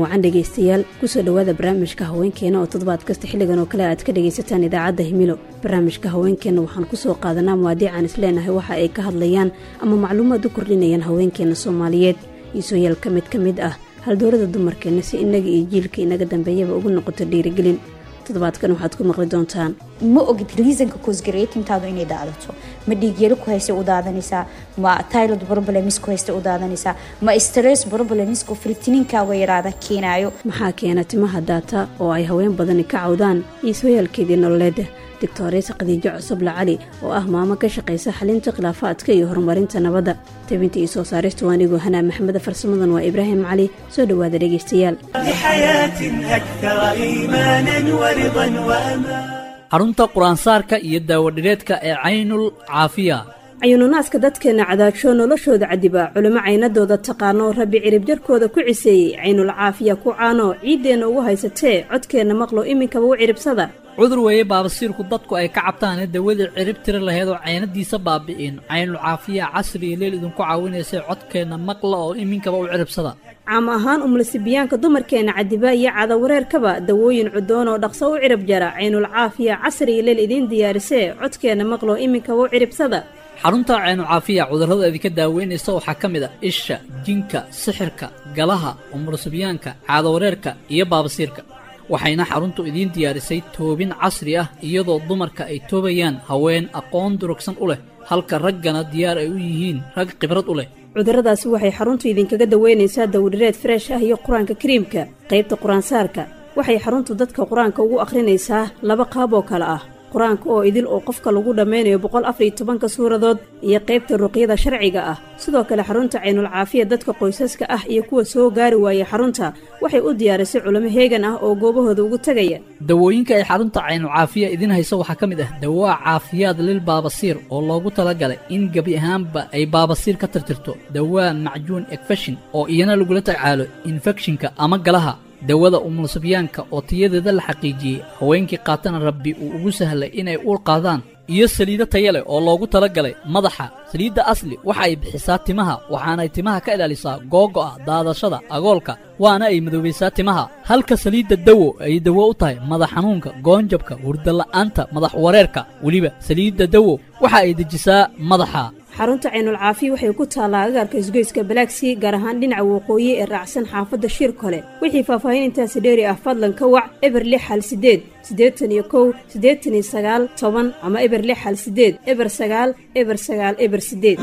wacan dhegaystayaal kusoo dhowaada barnaamijka haweenkeena oo toddobaad kasta xilligan oo kale aad ka dhagaysataan idaacadda himilo barnaamijka haweenkeenna waxaan kusoo qaadanaa muwaadiican isleenahay waxa ay ka hadlayaan ama macluumaad u kordhinayaan haweenkeena soomaaliyeed iisooyaal ka mid ka mid ah haldoorada dumarkeenna si innaga iyo jiilka inaga dambeeyaba ugu noqoto dhiirigelin toddobaadkan waxaad ku maqli doontaan ma ogid reasonka cosgaratintaadu inay daadato ma dhiigyaro ku haysta u daadanaysaa ma tylod problems ku haysta u daadanaysaa ma stress problemsku filtininkaaga yaraada keenaayo maxaa keena timaha daata oo ay haween badani ka cawdaan iisooyaalkeedii nololeeda doctoreesa khadiijo cusuble cali oo ah maamo ka shaqaysa xalinta khilaafaadka iyo horumarinta nabadda tabinta iyo soo saaristu anigoo hanaa maxameda farsamadan waa ibraahim cali soo dhowaada dhegaystayaal xarunta qur-aansaarka iyo daawadhireedka ee caynul caafiya cayuununaaska dadkeenna cadaajoo noloshooda cadiba culimo caynadooda taqaano rabbi ciribjarkooda ku ciseeyey caynul caafiya ku caano ciiddeenna ugu haysatee codkeenna maqlo iminkaba u ciribsada cudur weeye baabasiirku dadku ay ka cabtaane dawadii cirib tiri laheed oo caynadiisa baabi'in caynul caafiya casri iyo leel idinku caawinaysay codkeenna maqla oo iminkaba u ciribsada caam ahaan umulisibiyaanka dumarkeenna cadiba iyo cadawareerkaba dawooyin cudoon oo dhaqso u cirib jara caynul caafiya casri iyo leel idiin diyaarisee codkeenna maqlo iminkaba u ciribsada xarunta caynucaafiya cudurrada idinka daaweynaysa waxaa ka mid a isha jinka sixirka galaha umulusibyaanka caadawareerka iyo baabasiirka waxayna xaruntu idiin diyaarisay toobin casri ah iyadoo dumarka ay toobayaan haween aqoon durugsan u leh halka raggana diyaar ay u yihiin rag khibrad u leh cudurradaasi waxay xaruntu idinkaga daweynaysaa dawdhireed freesh ah iyo qur-aanka kariimka qaybta qur-aansaarka waxay xaruntu dadka qur-aanka ugu akhrinaysaa laba qaab oo kale ah qur-aanka oo idil oo qofka lagu dhammaynayo boqol afariyo tobanka suuradood iyo qaybta ruqyada sharciga ah sidoo kale xarunta caynul caafiya dadka qoysaska ah iyo kuwa soo gaari waayay xarunta waxay u diyaarisay culimo heegan ah oo goobahooda ugu tegaya dawooyinka ay xarunta caynul caafiya idiin hayso waxaa ka mid ah dawaa caafiyaad lil baabasiir oo loogu talagalay in gebi ahaanba ay baabasiir ka tirtirto dawaa macjuun ekfeshin oo iyana lagula tacaalo infekshinka ama galaha dawada umulusibyaanka oo tayadeeda la xaqiijiyey haweenkii qaatana rabbi uu ugu sahlay inay uur qaadaan iyo saliido taya leh oo loogu talagalay madaxa saliidda asli waxa ay bixisaa timaha waxaanay timaha ka ilaalisaa googo'a daadashada agoolka waana ay madoobaysaa timaha halka saliidda dawo ay dawo u tahay madax xanuunka goonjabka hurdala'aanta madax wareerka weliba saliidda dawo waxa ay dejisaa madaxa xarunta caynul caafiya waxay ku taallaa agaarka isgoyska balaagsii gaar ahaan dhinaca waqooyi ee raacsan xaafadda shir kole wixii faahfaahin intaasi dheeri ah fadlan ka wac eber lix hal sideed siddeetan iyo kow siddeetan iyo sagaal toban ama eber lix hal sideed eber sagaal eber sagaal eber sideed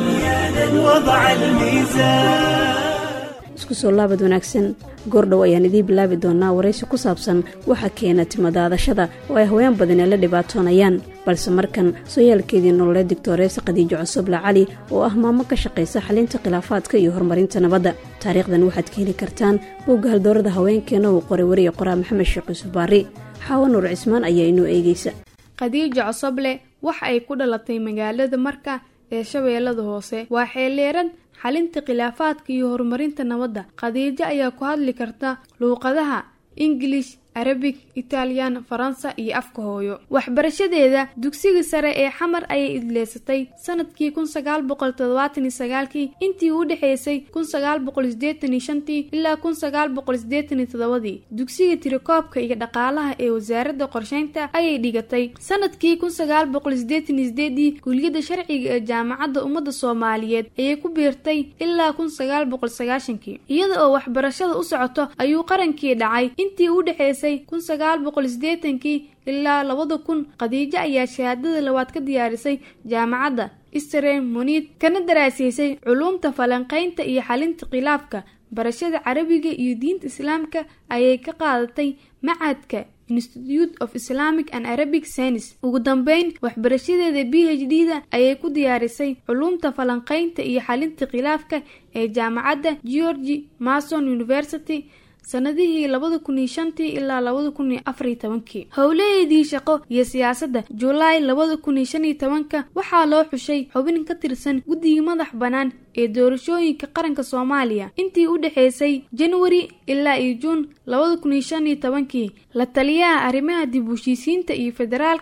isku soo laabad wanaagsan goordhow ayaan idiin bilaabi doonaa waraysi ku saabsan waxa keena timadaadashada oo ay haween badani la dhibaatoonayaan balse markan sooyaalkeedii nololeed doctoreesa khadiijo cusuble cali oo ah maamo ka shaqaysa xalinta khilaafaadka iyo horumarinta nabadda taariikhdan waxaad ka heli kartaan bogga haldoorada haweenkeena uu qoray wariye qoraa maxamed sheekh yuusuf baari xaawo nuur cismaan ayaa inoo eegeysa khadiijo cosoble waxa ay ku dhalatay magaalada marka ee shabeellada hoose waa xeelleeran xalinta khilaafaadka iyo horumarinta nabadda khadiijo ayaa ku hadli karta luuqadaha ingilish arabig italyan faransa iyo afka hooyo waxbarashadeeda dugsiga sare ee xamar ayay idleysatay sanadkii kun sagaal boqol toddobaatan iyo sagaalkii intii u dhexeysay kun sagaal boqol sideetan iyo shantii ilaa kun sagaal boqol sideetan iyo toddobadii dugsiga tirakoobka iyo dhaqaalaha ee wasaaradda qorsheynta ayay dhigatay sanadkii kun sagaal boqol sideetan iyo sideedii kuliyadda sharciga ee jaamacadda ummadda soomaaliyeed ayay ku biirtay ilaa kun sagaal boqol sagaashankii iyada oo waxbarashada u socoto ayuu qarankii dhacay intii u dhexeysay kun sagaal boqol sideetankii ilaa labada kun khadiijo ayaa shahaadada labaad ka diyaarisay jaamacadda istareen muniid kana daraasaysay culuumta falanqaynta iyo xalinta khilaafka barashada carabiga iyo diinta islaamka ayay ka qaadatay macadka institute of islamic and arabic science ugu dambeyn waxbarashadeeda b h d da ayay ku diyaarisay culuumta falanqaynta iyo xalinta khilaafka ee jaamacadda georgi mason university sanadihii labada kun iyo shantii ilaa labada kun iyo afariyo tobankii howlaheedii shaqo iyo siyaasadda julaay labada kun iyo shan iyo tobanka waxaa loo xushay xubin ka tirsan guddigii madax bannaan ee doorashooyinka qaranka soomaaliya intii u dhexeysay januari ilaa iyo juun labada kun iyo shan iyo tobankii la taliyaha arrimaha dib u heshiisiinta iyo federaalka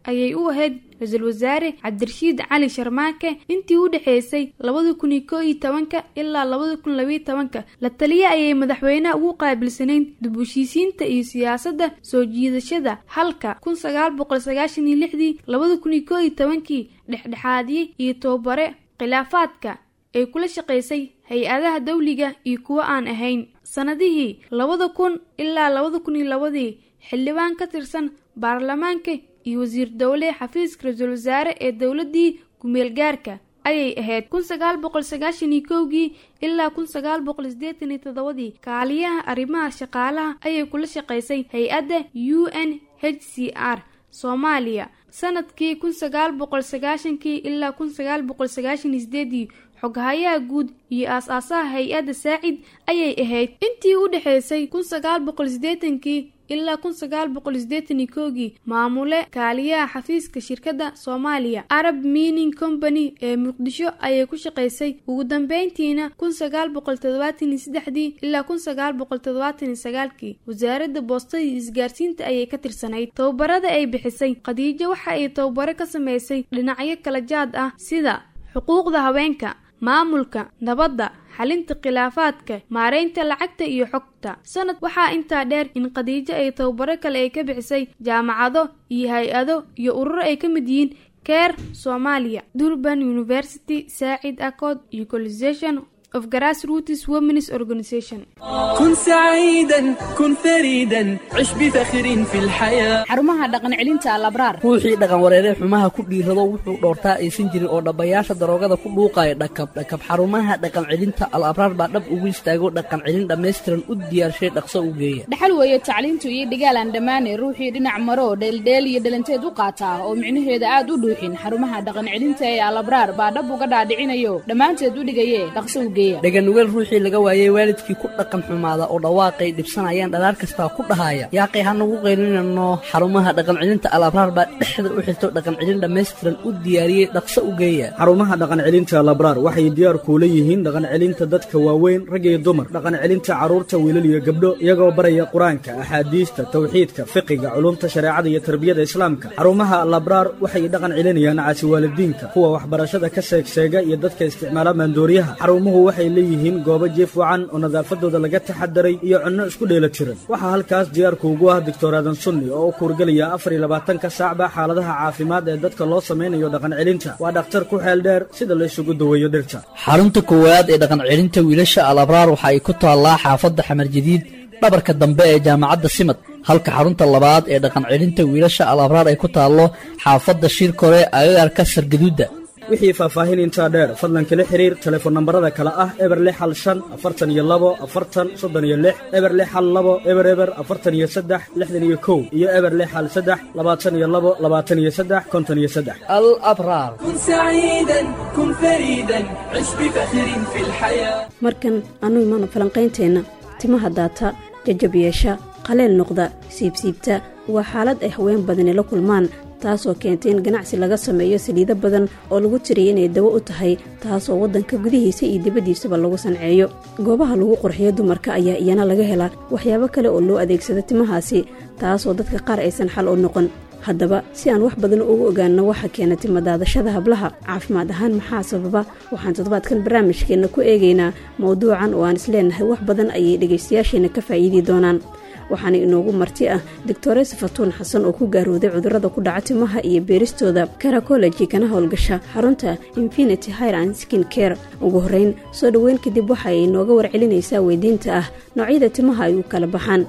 ayay u ahayd ra-iisul wasaare cabdirashiid cali sharmaake intii u dhexeysay labada kun iyo koo iyo tobanka ilaa labada kun labayo tobanka la taliye ayay madaxweynaha ugu qaabilsanayn dib heshiisiinta iyo siyaasadda soo jiidashada halka kun sagaal boqol sagaashan iyo lixdii labada kun iyo koo iyo tobankii dhexdhexaadiye iyo tababare khilaafaadka ay kula shaqaysay hay-adaha dawliga iyo kuwo aan ahayn sanadihii labada kun ilaa labada kun iyo labadii xildhibaan ka tirsan baarlamaanka iyo wasiir dowle xafiiska ra-iisul wasaare ee dowladii kumeel gaarka ayay ahayd kun sagaal boqol sagaashan iyo kowgii ilaa kun sagaal boqol sideetan iyo toddobadii kaaliyaha arrimaha shaqaalaha ayay kula shaqaysay hay-adda u n h c r soomaaliya sanadkii kun sagaal boqol sagaashankii ilaa kun sagaal boqol sagaashan iyo sideedii xoghayaha guud iyo aas-aasaha hay-adda saacid ayay ahayd intii u dhexeysay kun sagaal boqol sideetankii ilaa kun sagaal boqol sideetan iyo koogii maamule kaaliyaha xafiiska shirkadda soomaaliya arab mining company ee muqdisho ayay ku shaqaysay ugu dambeyntiina kun sagaal boqol toddobaatan iyo saddexdii ilaa kun sagaal boqol toddobaatan iyo sagaalkii wasaaradda boostada iyo isgaarsiinta ayay ka tirsanayd tababarada ay bixisay khadiijo waxa ay tababaro ka sameysay dhinacyo kala jaad ah sida xuquuqda haweenka maamulka nabadda xalinta khilaafaadka maareynta lacagta iyo xogta sanad waxaa intaa dheer in khadiijo ay tababaro kale ay ka bixisay jaamacado iyo hay-ado iyo ururo ay ka mid yihiin keer soomaaliya durban university saacid accord iyo colisation of grassroots women's organization كن سعيدا كن فريدا عش بفخر في الحياة xarumaha dhaqan celinta alabraar ruuxii dhaqan wareeree xumaha ku dhiirrado wuxuu dhoortaa aysan jirin oo dhabbayaasha daroogada ku dhuuqaya dhakab dhakab xarumaha dhaqan celinta al abraar baa dhab ugu istaago dhaqan celin dhammaystiran u diyaarshay dhaqso u geeya dhaxal weeye tacliintu iyo dhigaalaan dhammaane ruuxii dhinac maro dheeldheel iyo dhalanteed u qaataa oo micnaheeda aad u dhuuxin xarumaha dhaqan celinta ee alabraar baa dhab uga dhaadhicinayo dhammaanteed u dhigaye dhaqso u geeya dhaganugeel ruuxii laga waayey waalidkii ku dhaqan xumaada oo dhawaaqay dhibsanayaan dhalaar kastaa ku dhahaya yaaqay hanagu qaylinano xarumaha dhaqan celinta al abraar baa dhexda u xirto dhaqan celin dhammaystiran u diyaariyey dhaqso u geeya xarumaha dhaqan celinta labraar waxay diyaar kuula yihiin dhaqan celinta dadka waaweyn rag iyo dumar dhaqan celinta carruurta wiilal iyo gabdho iyagoo baraya qur-aanka axaadiista tawxiidka fiqiga culumta shareecada iyo tarbiyada islaamka xarumaha labraar waxay dhaqan celinayaan caasiwaalidiinka kuwa waxbarashada ka seegseega iyo dadka isticmaala maandooriyaha xarumuhu waxay leeyihiin goobo jiif wacan oo nadaafadooda laga taxadaray iyo cunno isku dheela tiran waxaa halkaas diyaarku ugu ah doctor aadan sunni oo u kuurgelaya afar iyo labaatanka saacba xaaladaha caafimaad ee dadka loo samaynayo dhaqan celinta waa dhakhtar ku xeel dheer sida la isugu daweeyo dhirta xarunta koowaad ee dhaqan celinta wiilasha al abraar waxa ay ku taallaa xaafadda xamar jadiid dhabarka dambe ee jaamacadda simad halka xarunta labaad ee dhaqan celinta wiilasha al abraar ay ku taallo xaafadda shirkore agagaarka sargaduudda wixii faahfaahin intaa dheer fadlan kala xiriir telefoon nambarada kale ah eber lix hal shan afartan iyo labo afartan soddon iyo lix eber lix hal labo eber eber afartan iyo saddex lixdan iyo kow iyo eber lix hal saddex labaatan iyo labo labaatan iyo saddex konton iyo saddex al abraar كن سعيدا كن فريدا عش بفخر في الحياة markan annu imaano falanqaynteenna timaha daata jajab yeesha qaleel noqda siibsiibta waa xaalad ay haween badani la kulmaan taasoo keentay in ganacsi laga sameeyo saliido badan oo lagu tiriyay inay dawo u tahay taasoo waddanka gudihiisa iyo dibaddiisaba lagu sanceeyo goobaha lagu qurxiyo dumarka ayaa iyana laga helaa waxyaabo kale oo loo adeegsado timahaasi taasoo dadka qaar aysan xal u noqon haddaba si aan wax badan ugu ogaanno waxa keena timadaadashada hablaha caafimaad ahaan maxaa sababa waxaan toddobaadkan barnaamijkeenna ku eegaynaa mowduucan oo aan isleenahay wax badan ayay dhegaystayaasheenna ka faa'iidi doonaan waxaana inoogu marti ah doctores fatuun xasan oo ku gaarooday cudurrada ku dhaca timaha iyo beeristooda karacolegi kana howlgasha xarunta infinity hir and skin care ugu horreyn soo dhoweyn kadib waxa ay inooga warcelinaysaa weydiinta ah noocyada timaha ay u kala baxaan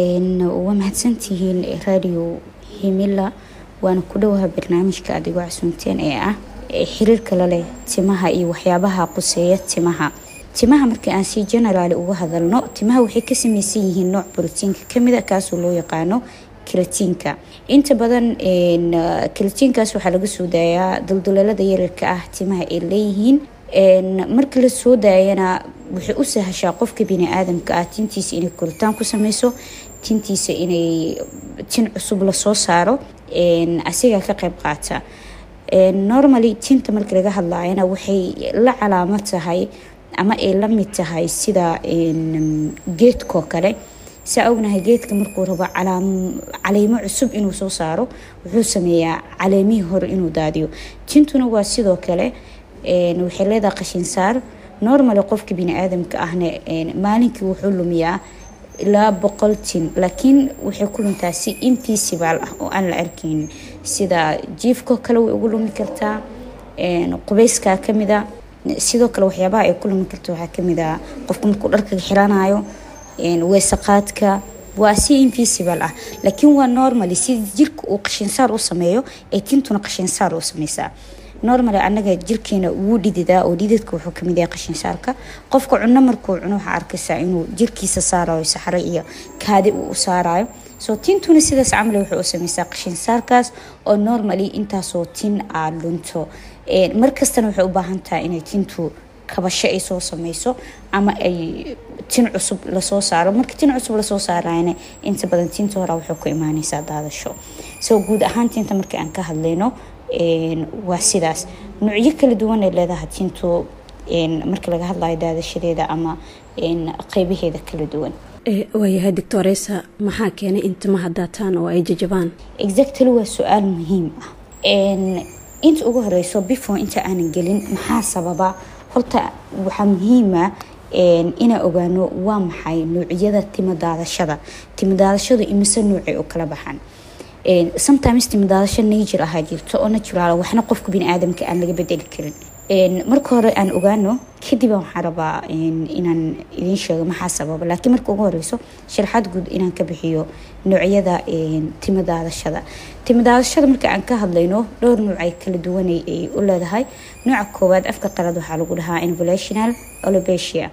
waa mahadsantihiin radio himila waana ku dhowaha barnaamijka adigoo casuunteen ee ah xiriirka la leh timaha iyo waxyaabaha quseeya timaha timaha markii aan si generaali uga hadalno timaha waxay ka samaysan yihiin nooc brotiinka kamida kaasoo loo yaqaano kalatiinka inta badan kalatiinkaas waxaa laga soo daayaa dulduleelada yararka ah timaha ay leeyihiin marka la soo daayana waxay u sahashaa qofka biniaadamka ah tintiisa inay koritaan ku sameyso tintiisa inay tin cusub lasoo saaro asigaa ka qayb qaata normally tinta marka laga hadlaayana waxay la calaamo tahay ama ay la mid tahay sida geedkoo kale saa ognahay geedka markuu rabo caleemo cusub inuu soo saaro wuxuu sameeyaa caleemihii hore inuu daadiyo tintuna waa sidoo kale waxay leedahay qashinsaar normally qofka biniaadamka ahna maalinkii wuxuu lumiyaa ilaa boqol tin laakiin waxay ku luntaa si invisible ah oo aan la arkeynin sida jiifko kale way ugu lumi kartaa qubeyskaa kamida sidoo kale waxyaabaha ay ku lumi karto waxaa kamid a qofka markuu dharkaga xiranayo weesaqaadka waa si invisible ah laakiin waa normally si jirka uu qashinsaar u sameeyo ee tintuna qashinsaar u sameysaa normally anaga jirkeena wuu dhididaa oo dhididka wuxuu kamid yahay qashinsaarka qofka cuno markuu cuno waxaa arkaysaa inuu jirkiisa saarayo saxro iyo kaadi uu u saarayo soo tintuna sidaas camal waxay u sameysaa qashinsaarkaas oo normally intaasoo tin aa lunto markastana waxay u baahan tahay inay tintu kabasho ay soo sameyso ama ay tin cusub lasoo saaro marka tin cusub lasoo saarayna inta badan tinta hore waxay ku imaaneysaa daadasho soo guud ahaan tinta markii aan ka hadlayno waa sidaas nuucyo kala duwan ay leedahay tintu marka laga hadlayo daadashadeeda ama qeybaheeda kala duwan waayahay doctoresa maxaa keenay in timaha daataan oo ay jajabaan exactly waa su-aal muhiim ah inta ugu horeyso before inta aanan gelin maxaa sababa horta waxaa muhiima inaan ogaano waa maxay nuucyada timo daadashada timo daadashadu imise nuucay u kala baxaan sometimes timadaadasho nature ahaa jirto oo natural waxna qofka biniaadamka aan laga bedeli karin marka hore aan ogaano kadib waxaan rabaa inaan idiin sheego maxaa sababa laakiin marka ugu horeyso sharaxaad guud inaan ka bixiyo noocyada timadaadashada timadaadashada marka aan ka hadlayno dhowr nuuc ay kala duwanay ay u leedahay nooca koowaad afka qalad waxaa lagu dhahaa involational olobesia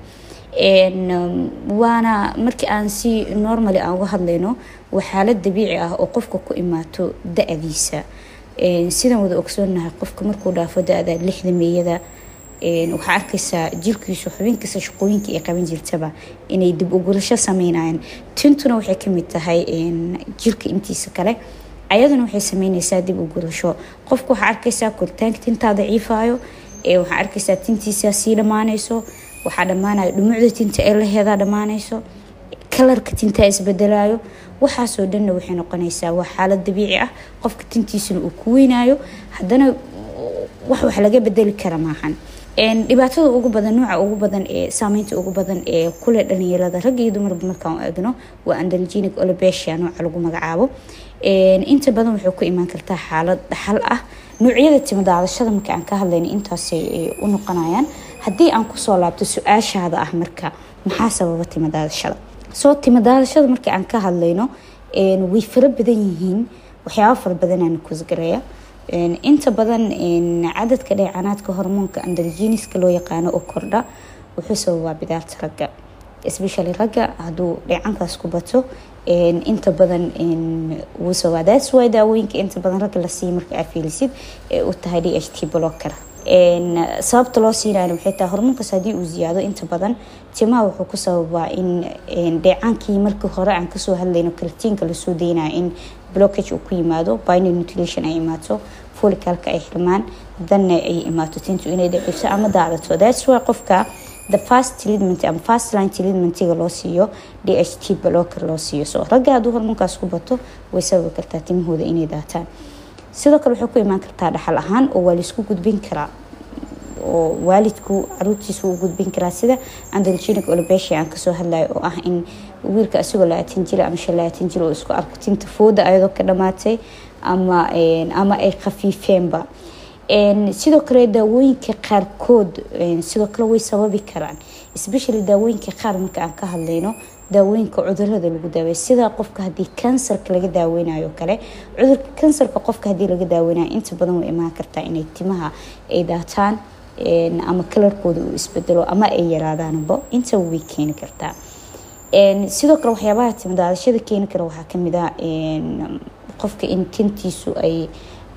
waana markii aan si normally aan uga hadlayno waa xaalad dabiici ah oo qofka ku imaato da-diisa sidaan wada ogsoonahay qofka markuu dhaafo da-da lixda meeyada waxaa arkaysaa jirkiisu xubinkiisa shaqooyinka ay qaban jirtaba inay dib ugulasho sameynayaan tintuna waxay kamid tahay jirka intiisa kale ayaduna waxay sameyneysaa dib ugulasho qofka waxaa arkaysaa koritaanka tintaa daciifayo waxaa arkaysaa tintiisa sii dhammaaneyso waxaa dhammaanaya dhumucda tinta ee laheedaa dhammaaneyso kalarka tintaa isbedelayo waxaasoo dhanna waxay noqonaysaa waa xaalad dabiici ah qofka tintiisuna uu ku weynayo haddana wax wax laga bedeli kara maahan dhibaatada ugu badan nuuca ugu badan ee saameynta ugu badan ee kule dhalinyarada rag iyo dumarba markaan eegno waa andalgenic olobesia nooca lagu magacaabo inta badan waxay ku imaan kartaa xaalad dhaxal ah nuucyada timadaadashada marka aan ka hadlayno intaasay u noqonayaan haddii aan kusoo laabto su-aashaada ah marka maxaa sababa timadaadashada soo timadaadashada marka aan ka hadlayno way fara badan yihiin waxyaaba fara badanaana kusgareeya inta badan cadadka dheecanaadka hormoonka andalgeniska loo yaqaano oo kordha wuxuu sababaa bidaarta ragga especially ragga hadduu dheecankaas ku bato inta badan wuu sababaa that's why daawooyinka inta badan ragga la siiya marka aad fiilisid ee u tahay d h t blocker sababta loo siinayo waxay tahay hormoonkaas haddii uu ziyaado inta badan timaha wuxuu ku sababaa in dheecaankii markii hore aan kasoo hadlayno kalitiinka lasoo deynayo in blockage uu ku yimaado binary nutrition ay imaato folicalka ay xirmaan danna ay imaato tintu inay daciifto ama daadato that's why qofka the fast treatment ama fast line treatmentiga loo siiyo d h t blocker loo siiyo so ragga hadduu hormoonkaas ku bato way sababi kartaa timahooda inay daataan sidoo kale waxay ku imaan kartaa dhaxal ahaan oo waa laisku gudbin karaa oo waalidku caruurtiisa u gudbin karaa sida andalgenic olobesia aan kasoo hadlayo oo ah in wiilka isagoo labaatan jir ama shan labaatan jir oo isku arko tinta fooda ayadoo ka dhamaatay ama ama ay khafiifeenba sidoo kale daawooyinka qaarkood sidoo kale way sababi karaan especially daawooyinka qaar marka aan ka hadlayno daawooyinka cudurada lagu daaweyo sida qofka hadii kansarka laga daaweynayo kale cudurka kansarka qofka hadii laga daaweynayo inta badan way imaan kartaa inay timaha ay daataan ama kalarkooda uu isbedelo ama ay yaraadaanba intaba way keeni kartaa sidoo kale waxyaabaha timadaadashada keeni kara waxaa kamid ah qofka in tintiisu ay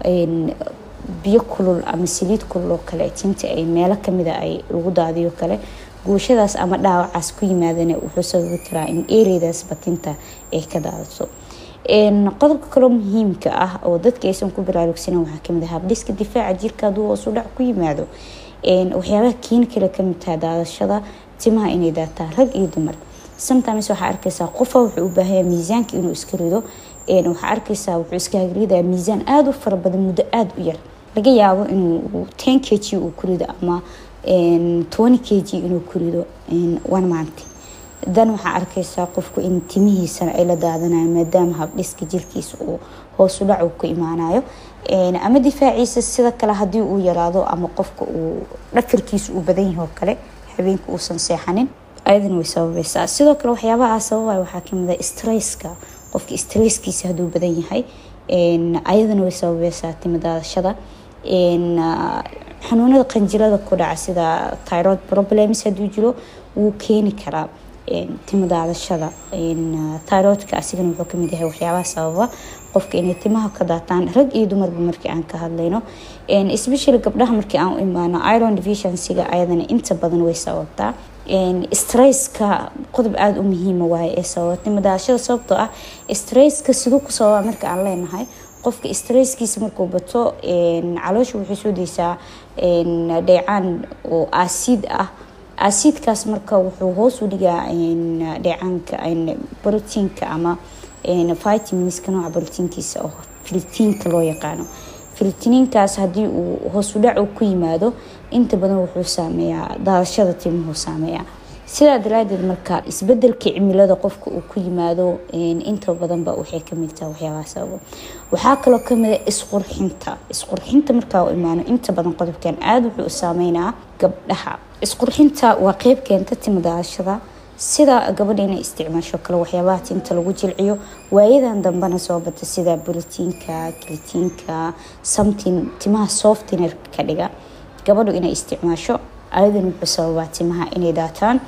biyo kulul ama saliid kulul oo kale tinta ay meelo kamida ay lagu daadiyo kale guushadaas ama dhaawacaas ku yimaadana wuxuu sababi karaa in ereydaasba tinta ay ka daadato qodobka kaloo muhiimka ah oo dadka aysan ku baraarugsanan waxaa kamid ah habdhiska difaaca jirka hadduu hoosu dhac ku yimaado waxyaabaha keeni kale kamid tahay daadashada timaha inay daataan rag iyo dumar sometimes waxaa arkaysaa qofa wuxuu u baahanya miisaanka inuu iska rido waxaa arkaysaa wuxuu iska hagridayaa miisaan aada u fara badan muddo aada u yar laga yaabo inuu ten k g uu ku rido ama twenty k g inuu ku rido one month dan waxaa arkaysaa qofku in timihiisana ay la daadanayo maadaama habdhiska jirkiisa uu hoosu dhac uu ku imaanayo ama difaaciisa sida kale haddii uu yaraado ama qofka uu dhafirkiisa uu badan yahay oo kale habeenka uusan seexanin ayadana way sababaysaa sidoo kale waxyaabaha sababay waxaa kamid a stresska qofka stresskiisa hadduu badan yahay ayadana way sababaysaa timadaadashada xanuunada qanjirada ku dhaca sida tyrod problems hadduu jiro wuu keeni karaa timadaadashada tyrodka asigana wuxuu kamid yahay waxyaabaha sababa qofka inay timaha ka daataan rag iyo dumarba markii aan ka hadlayno especially gabdhaha markii aan u imaano iron deficiencyga ayadana inta badan way sababtaa stresska qodob aada u muhiima waaye ee sababa timadaadashada sababtoo ah stresska siduu ku sababa marka aan leenahay qofka stresskiisa markuu bato caloosha waxay soo deysaa dheecaan oo aasiid ah aasiidkaas marka wuxuu hoos u dhigaa dheecaanka brotiinka ama vitaminska nooca brotiinkiisa oo filitiinka loo yaqaano filitiniinkaas haddii uu hoosudhac ku yimaado inta badan wuxuu saameeyaa daadashada timuhu saameeyaa sidaa daraadeed marka isbedelka cimilada qofka uu ku yimaado inta badanba waxay kamid tahay waxyaabaha sababo waxaa kaloo kamid a isqurxinta isqurxinta markaa u imaano inta badan qodobkan aada wuxuu u saameynaa gabdhaha isqurxinta waa qeyb keenta timadaashada sida gabadha inay isticmaasho kale waxyaabaha tinta lagu jilciyo waayadan dambena soo bata sida borotiinka kilitiinka something timaha softiner ka dhiga gabadhu inay isticmaasho ayadan wuxuu sababaa timaha inay daataan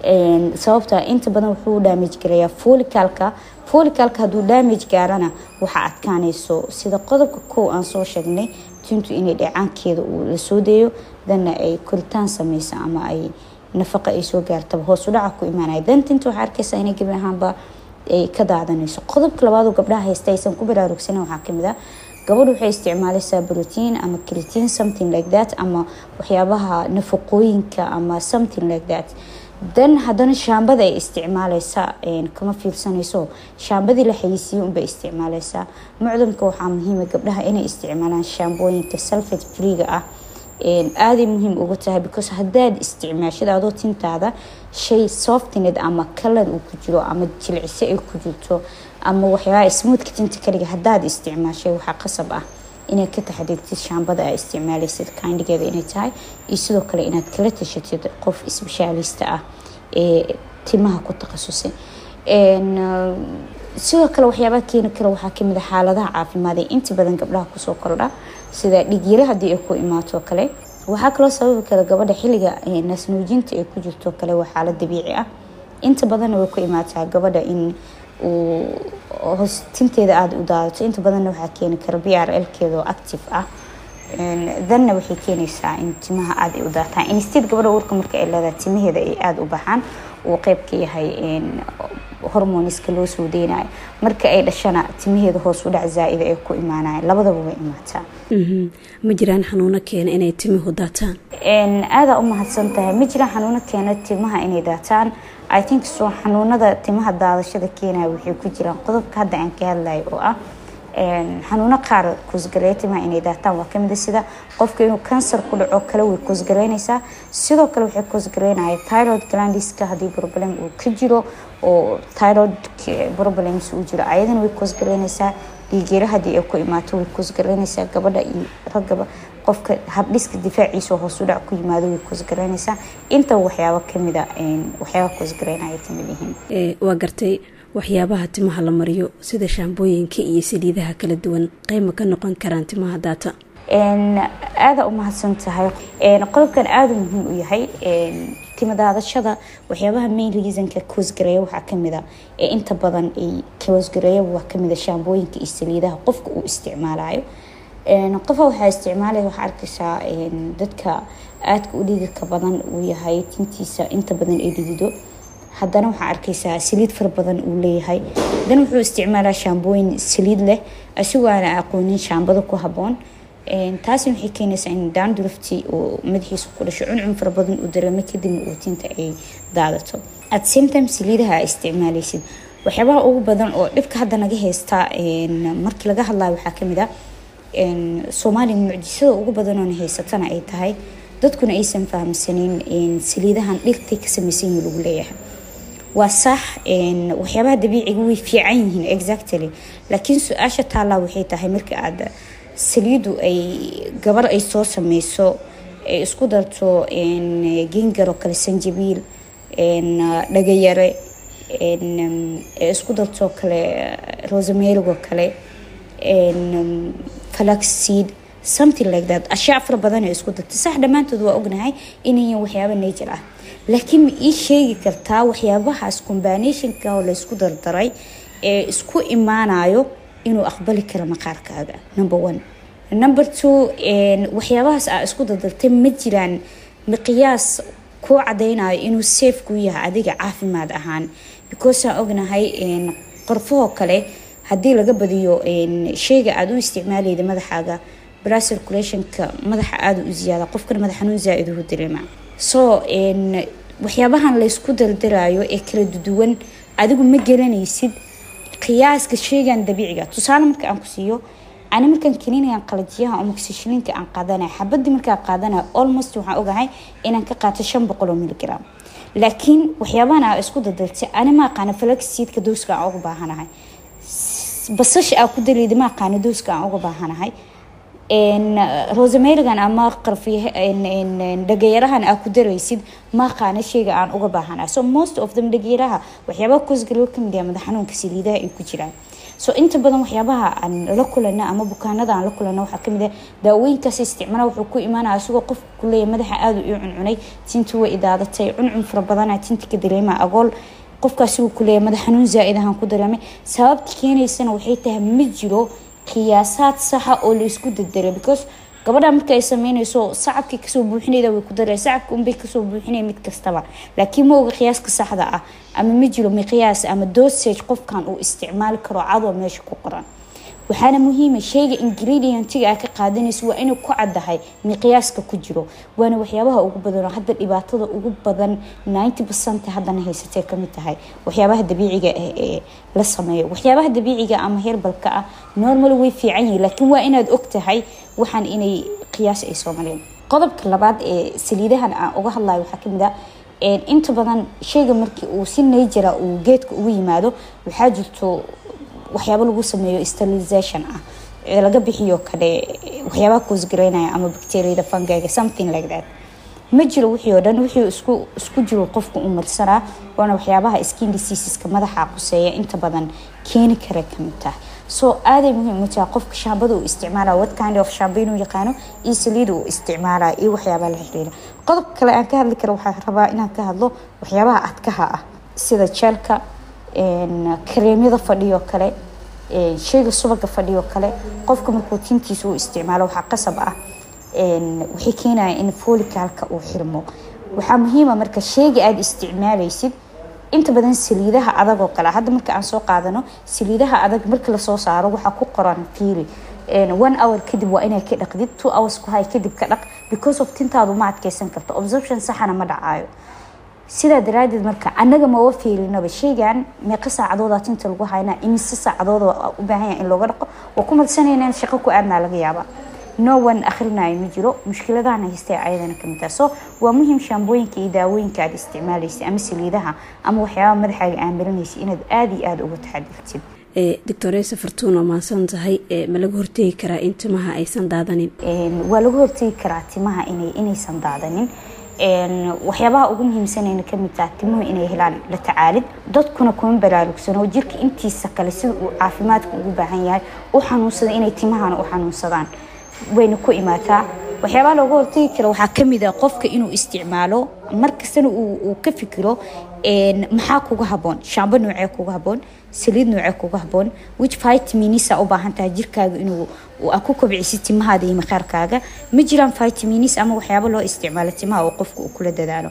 sababta inta badan wuxuu damage garayaa folicalka folicalka hadduu damage gaarana waxaa adkaanayso sida qodobka kow aan soo sheegnay tintu inay dheecaankeeda uu la soo deeyo dana ay koritaan sameysa ama ay nafaqa ay soo gaartaba hoos u dhaca ku imaanaya dantinta waxaa arkaysaa inay gebi ahaanba ay ka daadanayso qodobka labaad oo gabdhaha haysta aysan ku baraarugsanin waxaa kamid ah gabadhu waxay isticmaalaysaa brotiin ama critin something like that ama waxyaabaha nafaqooyinka ama something like that dan haddana shaambada ay isticmaaleysaa kama fiirsanayso shaambadii la xayisiiye unbay isticmaaleysaa mucdamka waxaa muhiima gabdhaha inay isticmaalaan shaambooyinka salfet freega ah aaday muhiim uga tahay because hadaad isticmaashid adoo tintaada shay softined ama kalar uu ku jiro ama jilciso ay ku jirto ama waxyaabaha smuudka tinta kaliga hadaad isticmaashay waxaa qasab ah inaad ka taxadirtid shaambada aa isticmaaleysid kaindhigeeda inay tahay iyo sidoo kale inaad kala tashatid qof isbeshaalista ah ee timaha ku takhasusay sidoo kale waxyaabaha keeni kara waxaa kamid a xaaladaha caafimaad ee inta badan gabdhaha kusoo kordha sida dhigyaro haddii ay ku imaato kale waxaa kaloo sababi kara gabadha xilliga naasnuujinta ay ku jirto kale waa xaalad dabiici ah inta badanna way ku imaataa gabadha in uu hoostinteeda aada u daadato inta badanna waxaa keeni kara b r lkeeda oo active ah danna waxay keenaysaa in timaha aada ay u daataan instead gabadha uurka marka ay leedahay timaheeda ay aada u baxaan uu qeyb ka yahay hormoniska loo soo deynayo marka ay dhashana timaheeda hoos u dhac zaa-ida ay ku imaanayan labadaba way imaataa ma jiraan xanuuno keena inay timuhu daataan aadaa u mahadsan tahay ma jiraan xanuuno keena timaha inay daataan i think so xanuunada timaha daadashada keenaya waxay ku jiraan qodobka hadda aan ka hadlayo oo ah xanuuno qaar kuusgareeya timaha inay daataan waa kamid sida qofka inuu kansar ku dhaco kale way kuusgareynaysaa sidoo kale waxay kuusgareynaya tyrod glandiska haddii problem uu ka jiro oo tyrod problems uu jiro ayadana way kuusgareynaysaa dhiigeera haddii ay ku imaato way kuusgareynaysaa gabadha iyo raggaba qofka habdhiska difaaciisa oo hoos u dhac ku yimaado way kuusgareynaysaa inta waxyaabo kamida waxyaaba kuusgareynaya kamid yihiin waa gartay waxyaabaha timaha la mariyo sida shaambooyinka iyo saliidaha kala duwan qeyma ka noqon karaan timaha daata aada u mahadsan tahay qodobkan aada muhiim u yahay timadaadashada waxyaabaha main reasonka koosgareeya waxaa kamid a ee inta badan ay koosgareeya waa kamid a shaambooyinka iyo saliidaha qofka uu isticmaalayo qofa waxaa isticmaalaya waxaa arkaysaa dadka aadka u dhididka badan uu yahay tintiisa inta badan ay dhidido haddana waxaa arkaysaa saliid fara badan uu leeyahay haddana wuxuu isticmaalaa shaambooyin saliid leh asigoo aana aqoonin shaambada ku haboon taasi waxay keenaysaa in daandurufti uu madaxiisa ku dhasho cuncun fara badan uu dareemo kadibna uu tinta ay daadato at same time saliidaha aa isticmaalaysid waxyaabaha ugu badan oo dhibka hadda naga haysta markii laga hadlayo waxaa kamid ah soomaaliya mucjisada ugu badanoona haysatana ay tahay dadkuna aysan fahamsanin saliidahan dhirtay ka samaysan yihin lagu leeyahay waa sax waxyaabaha dabiiciga way fiican yihiin exactly laakiin su-aasha taallaa waxay tahay markii aad saliidu ay gabar ay soo sameyso ay isku darto gengar oo kale sanjabiil dhagayare ee isku dartoo kale rosamerig oo kale falaxseed something like that ashyaa fara badan ee isku dartay sax dhammaantood waa ognahay inayan waxyaaba nature ah laakiin ma ii sheegi kartaa waxyaabahaas combinationka oo laysku dardaray ee isku imaanayo inuu aqbali karo maqaarkaaga number one number two waxyaabahaas aa isku dardartay ma jiraan miqiyaas kuu cadaynayo inuu safe ku yahay adiga caafimaad ahaan because aan ognahay qorfahoo kale haddii laga badiyo sheyga aada u isticmaalayda madaxaaga blood circulationka madaxa aada u ziyaada qofkana madax xanuun zaa-id uhu dareema so waxyaabahan laysku dardarayo ee kala duwan adigu ma gelanaysid qiyaaska sheygan dabiiciga tusaale marka aan ku siiyo ani markaan keniinayan qalajiyaha omoxishilinka aan qaadanaya xabadii markaan qaadanaya almost waxaan ogahay inaan ka qaato shan boqol oo miligram laakiin waxyaabahan aa isku dardartay ani ma aqaana falaxseedka dooska aan uga baahanahay basasha aa ku dareyda ma aqaana dooska aan uga baahanahay rosamerigan ama dhagayarahan aa ku daraysid ma aqaana sheyga aan uga baahanahay so most of them dhagayaraha waxyaabaha koosgaloo kamid yaha madax xanuunka saliidaha ay ku jiraan so inta badan waxyaabaha aan la kulana ama bukaanada aan la kulana waxaa kamid ah daawooyinkaas isticmaala wuxuu ku imaanaya isagoo qofka kuleeya madaxa aada u cuncunay tinta way idaadatay cuncun fara badana tinta ka dareema agool qofkaasi uu kuleeya madax xanuun zaa-id ahaan ku dareemay sababta keenaysana waxay tahay ma jiro qiyaasaad saxa oo laysku dardaray because gabadha marka ay sameynayso sacabkii kasoo buuxinayda way ku dareen sacabka unbay kasoo buuxinaya mid kastaba laakiin ma oga qiyaaska saxda ah ama ma jiro miqyaas ama dosage qofkan uu isticmaali karo cadoo meesha ku qoran waxaana muhiima sheyga ingredientiga aa ka qaadanaysa waa inuu ku caddahay miqyaaska ku jiro waana waxyaabaha ugu badanoo hadda dhibaatada ugu badan ninety percent haddana haysatee kamid tahay waxyaabaha dabiiciga ah ee la sameeyo waxyaabaha dabiiciga ama herbalka ah normal way fiican yihin laakiin waa inaad og tahay waxaan inay qiyaas ay soo mareen qodobka labaad ee saliidahan aan uga hadlayo waxaa kamid ah inta badan sheyga markii uu si nayjara uu geedka ugu yimaado waxaa jirto waxyaabo lagu sameeyo sterilization ah ee laga bixiyo kale waxyaabaha koosgareynaya ama bacteriada fangaga something like that ma jiro wixii oo dhan wixii isku isku jiro qofka u marsanaa waana waxyaabaha skin diseaseska madaxa quseeya inta badan keeni kara kamid tahay so aaday muhiim u tahay qofka shaambada uu isticmaala what kind of shaamba inuu yaqaano iyo saliida uu isticmaala iyo waxyaabaha la xiriira qodobka kale aan ka hadli karo waxaa rabaa inaan ka hadlo waxyaabaha adkaha ah sida jeelka kareemyada fadhiyo kale sheyga subaga fadhiyo kale qofka markuu tintiisa uu isticmaalo waxaa qasab ah waxay keenaya in folicalka uu xirmo waxaa muhiima marka sheyga aada isticmaalaysid inta badan saliidaha adag oo kale hadda marka aan soo qaadano saliidaha adag marka lasoo saaro waxaa ku qoran fiili one hour kadib waa inay ka dhaqdid two hours ku hay kadib ka dhaq because of tintaadu ma adkeysan karto obserption saxana ma dhacaayo sidaa daraadeed marka anaga maba fiilinaba sheygan meeqa saacadooda tinta lagu haynaa imise saacadooda u baahan yahay in looga dhaqo waa ku madsanayna in shaqo ku aadnaa laga yaabaa no one akhrinayo ma jiro mushkiladahana haystay ayadana kamid taha so waa muhiim shaambooyinka iyo daawooyinka aada isticmaalaysa ama saliidaha ama waxyaabaha madaxaaga aamiranaysa inaad aada iyo aada uga taxadirtid doctoresa fartuun waa mahadsan tahay ma laga hortegi karaa in timaha aysan daadanin waa laga hortegi karaa timaha inaysan daadanin waxyaabaha ugu muhiimsanayna kamid taha timuhu inay helaan la tacaalid dadkuna kuma baraarugsano jirka intiisa kale sida uu caafimaadka ugu baahan yahay u xanuunsada inay timahana u xanuunsadaan wayna ku imaataa waxyaabaha looga hortagi kara waxaa kamid a qofka inuu isticmaalo markastana uu ka fikiro maxaa kuga haboon shaambo noocee kuga haboon saliid noocee kuga haboon which vitaminisa u baahan tahay jirkaaga inuu ku kobcisid timahaada iyo maqaarkaaga ma jiraan vitaminis ama waxyaabo loo isticmaalo timaha oo qofka uu kula dadaalo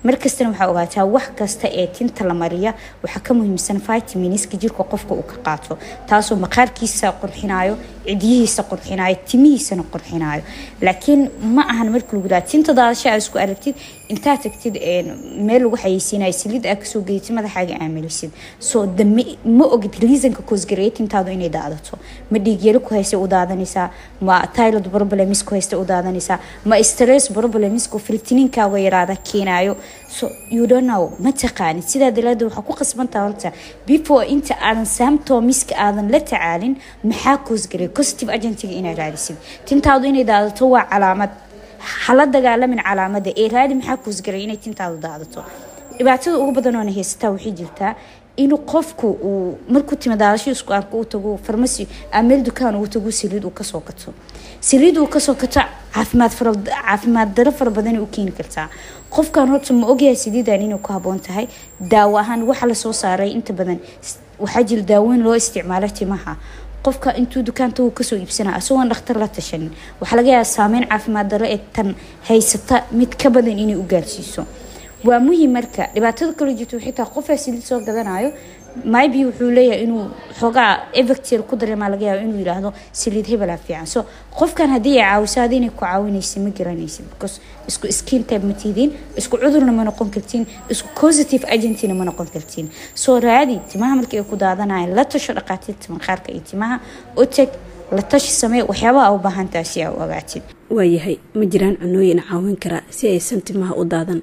markastana waxaa ogaataa wax kasta ee tinta la mariya waxaa ka muhiimsan vitaminska jirka qofka uu ka qaato taasoo maqaarkiisa qurxinayo cidyihiisa qurxinayo timihiisana qurxinayo laakiin ma ahan marka lagu dhaha tinta daadasha aad isku aragtid intaa tagtid meel lagu xayeysiinayo saliid aad kasoo gedatid madaxaaga aamilisid so dame ma ogid reasonka koosgareeya tintaadu inay daadato ma dhiigyaro ku haysta u daadanaysaa ma tylod problems ku haysta u daadanaysaa ma stress problemsku filtininkaaga yaraada keenayo so you don't know ma taqaanid sidaa dalaada waxaa ku qasbantaa horta before inta aadan symptomiska aadan la tacaalin maxaa koosgareeya positive agentiga inaad raadisid tintaadu inay daadato waa calaamad hala dagaalamin calaamada ee raadi maxaa koosgaray inay tintaadu daadato dhibaatada ugu badan oona haysataa waxay jirtaa inuu qofku uu markuu timadaadasho isku arko uu tago farmasi ameel dukaan uu tago saliid uu kasoo gato saliid uu kasoo gato caafimaad fara caafimaad daro fara badan u keeni kartaa qofkan horta ma ogyahay saliidan inay ku haboon tahay daawo ahaan waxa lasoo saaray inta badan waxaa jira daaweyn loo isticmaalo timaha qofka intuu dukaanta uu kasoo iibsana isagoon dhakhtar la tashanin waxaa laga yaaba saameyn caafimaad daro ee tan haysata mid ka badan inay u gaarsiiso waa muhiim marka dhibaatada kale jirto xitaa qofaa saliid soo gadanayo mybe wuxuu leeyahay inuu xoogaa evectel ku dareemaa laga yaabo inuu yidhaahdo saliid hebelaa fiican so qofkan haddii ay caawiso hadii inay ku caawinaysa ma garanaysid because isku skin type ma tihiin isku cudurna ma noqon kartiin isku positive agentina ma noqon kartiin soo raadi timaha markii ay ku daadanayaan la tasho dhaqaatiirta maqaarka iyo timaha u tag la tashi samee waxyaabaha a u baahantaha si aa u ogaatid waayahay ma jiraan cunooyin caawin kara si aysan timaha u daadan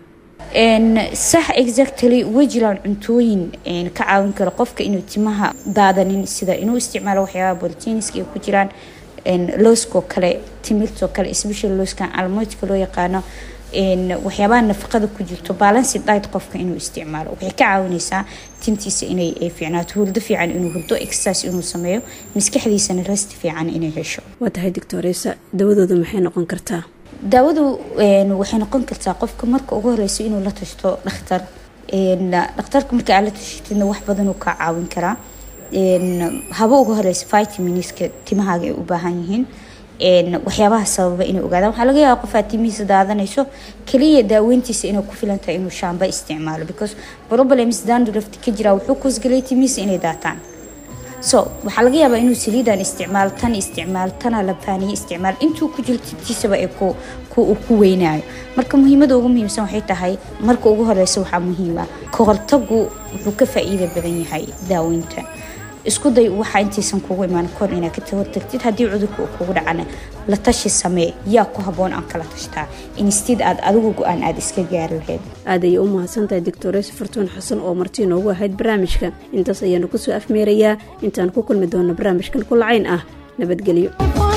sax exactly way jiraan cuntooyin ka caawin kara qofka inuu timaha daadanin sida inuu isticmaalo waxyaabaha boltiniska ay ku jiraan looskoo kale timirtoo kale special looskan almoydka loo yaqaano waxyaabaha nafaqada ku jirto balansi diet qofka inuu isticmaalo waxay ka caawinaysaa tintiisa inay fiicnaato hurdo fiican inuu hurdo exercise inuu sameeyo maskaxdiisana rest fiican inay hesho waa tahay doctoresa dawadooda maxay noqon kartaa daawadu waxay noqon kartaa qofka marka ugu horeyso inuu la tashto dhakhtar dhakhtarka marka aad la tashatidna wax badanuu kaa caawin karaa haba ugu horeysa vitaminska timahaaga ay u baahan yihiin waxyaabaha sababa inay ogaadaan waxaa laga yaaba qofaa timihiisa daadanayso kaliya daaweyntiisa inay ku filan tahay inuu shaamba isticmaalo because problems dandruft ka jira wuxuu koosgelay timihiisa inay daataan so waxaa laga yaabaa inuu saliidan isticmaalo tan isticmaalo tana labaaniye isticmaalo intuu ku jiro tintiisaba ee ku weynaayo marka muhiimada ugu muhiimsan waxay tahay marka ugu horeysa waxaa muhiima kahortagu wuxuu ka faa-iida badan yahay daaweynta isku day waxaa intaysan kugu imaan kor inaad ka hortagtid haddii cudurka uu kugu dhacana la tashi samee yaa ku haboon aan kala tashtaa instead aad adigu go-aan aada iska gaari lahayd aad ayay u mahadsantahay doctores fartuun xasan oo marti inoogu ahayd barnaamijka intaas ayaanu kusoo afmeerayaa intaan ku kulmi doona barnaamijkan kulacayn ah nabadgelyo